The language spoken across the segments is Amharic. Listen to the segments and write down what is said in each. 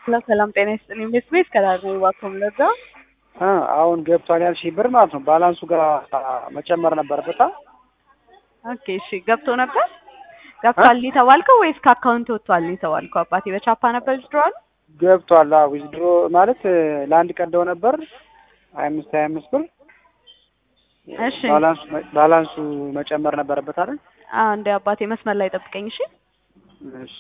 ሰላም ጤና ይስጥልኝ። ቤት ቤት ከዳር ነው እባክዎን ለዛ አሁን ገብቷል ያልሽኝ ብር ማለት ነው ባላንሱ ጋር መጨመር ነበረበት። ኦኬ እሺ፣ ገብቶ ነበር ገብቷል የተባልከው ወይስ ከአካውንት ወጥቷል የተባልከው? አባቴ በቻፓ ነበር ዊዝድሮዋል ገብቷል። አዎ ዊዝድሮ ማለት ለአንድ ቀን ደው ነበር ሀያ አምስት ሀያ አምስት ብር እሺ ባላንሱ ባላንሱ መጨመር ነበረበት አይደል? አዎ እንደ አባቴ መስመር ላይ ጠብቀኝ እሺ። እሺ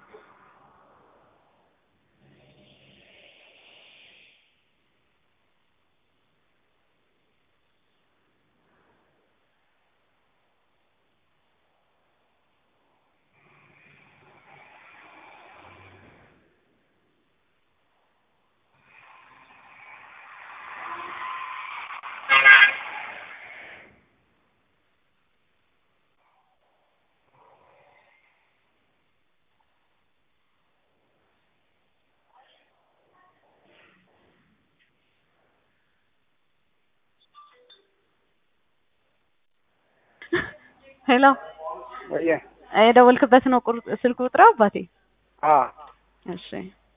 ሄሎ ወየ የደወልክበት ነው ቁር- ስልክ ቁጥር አባቴ? አ እሺ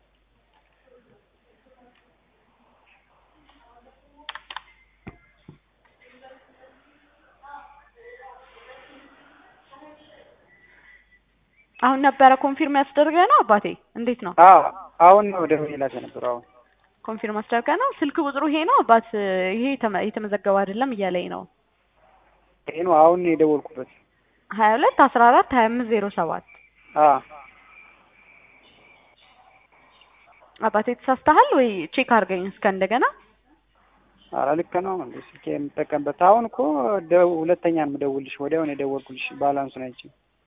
አሁን ነበረ ኮንፊርም ያስደርገ ነው አባቴ? እንዴት ነው አ አሁን ነው ደውዬላት የነበረው አሁን ኮንፊርም ያስደርገ ነው? ስልክ ቁጥሩ ይሄ ነው አባት? ይሄ የተመ- የተመዘገበ አይደለም እያለኝ ነው። ይሄ ነው አሁን የደወልኩበት። ሀያ ሁለት አስራ አራት ሀያ አምስት ዜሮ ሰባት አ አባቴ ተሳስተሃል ወይ ቼክ አድርገኝ እስከ እንደገና ኧረ ልክ ነው እንዴ ስልኬ የምጠቀምበት አሁን እኮ ደው ሁለተኛ ነው የምደውልሽ ወዲያውኑ የደወልኩልሽ ባላንሱን አይቼ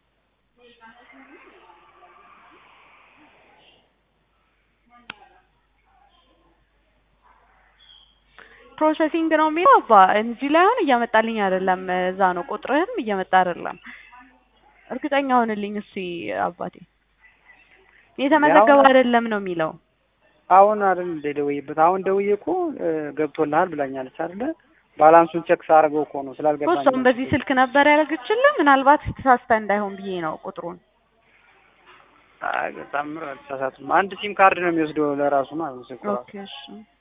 ፕሮሰሲንግ ነው የሚለው አባ እንጂ ላይ አሁን እያመጣልኝ አይደለም። እዛ ነው ቁጥርህም እየመጣ አይደለም። እርግጠኛ ሆንልኝ እስኪ አባቴ የተመዘገበ አይደለም ነው የሚለው። አሁን አይደል እንደ ደውዬበት አሁን ደውዬ እኮ እ፣ ገብቶልሃል ብላኛለች አይደለ ባላንሱን ቼክ ሳደርገው እኮ ነው ስላልገባኝ እሷም በዚህ ስልክ ነበር ያደረገችልህ። ምናልባት ተሳስተ እንዳይሆን ብዬ ነው ቁጥሩን። አይ በጣም ምር አልተሳሳትም አንድ ሲም ካርድ ነው የሚወስደው ለራሱ ማለት ነው ስልኩ ራሱ ኦኬ እሺ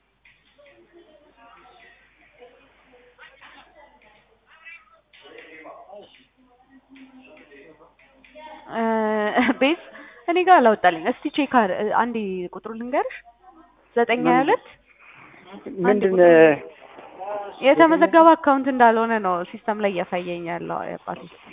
እ፣ ቤዝ እኔ ጋር አላወጣልኝ። እስቲ ቼክ አር አንዴ ቁጥሩ ልንገርሽ ዘጠኝ ሀያ ሁለት ምንድን የተመዘገበ አካውንት እንዳልሆነ ነው ሲስተም ላይ እያሳየኝ ያለው አባቴ።